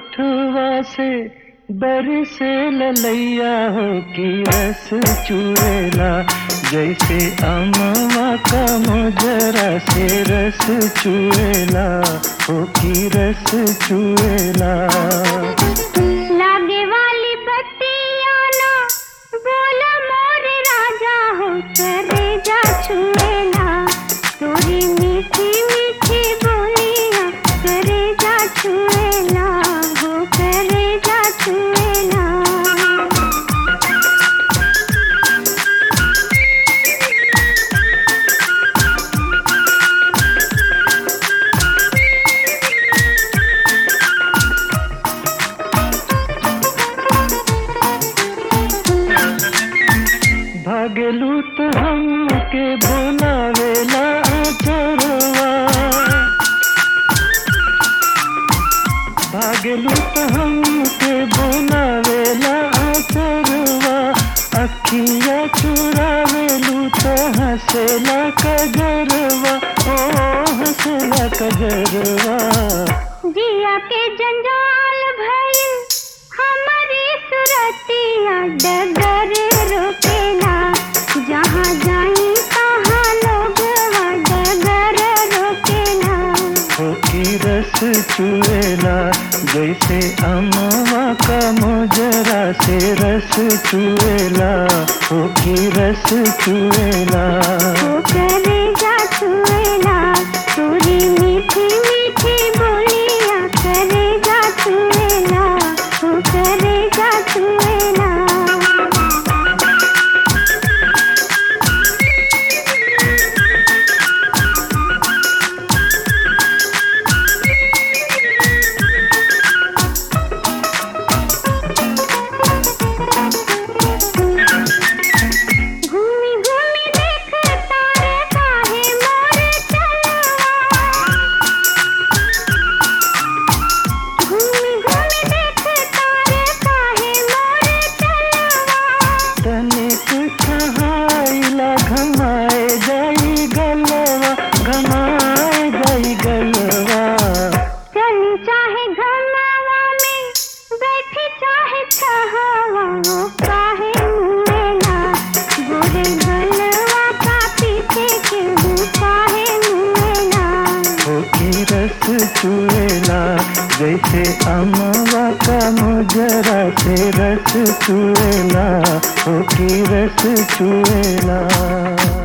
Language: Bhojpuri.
होठवा से बरसे ललैया हो की रस चुएला जैसे अमवा का मोजरा से रस चुएला हो की रस चुएला लागे वाली बत्तियाँ ना बोला मोर राजा हो करे जा छुएला तोरी मीठी मीठी बोलियाँ करे जा छुएला हो करे जा छुएला भागलू तो हमके बोलावेला चोरवा भागलू तो हमके बोलावेला चोरवा अखिया चुरावेलू तो हंसेला कजरवा ओ हंसेला कजरवा जिया के जंजाल भइल हमारी सुरतिया डगर रोकेला जहाँ जाई तहाँ लोग डगर रोकेला हो की रस चुएला जैसे अमवा का मोजरा से रस चुएला हो की रस चुएला वो करेगा छुएला तोरी मीठी मीठी बोलिया करेगा छुएला वो करेगा छुएला घूमी घूमी देख तारे काहे मोर चलवा घूमी घूमी देख तारे काहे मोर चलवा तनिक छहाइला घमाए जाई गलवा घमाए जाई गलवा चली चाहे घरनावा में बैठी चाहे छहावा वो काहे मुएला गोरे गलवा का पीछे के काहे मुएला हो की रस चुएला जैसे अमवा का मोजरा से रस चुएला हो की रस चुएला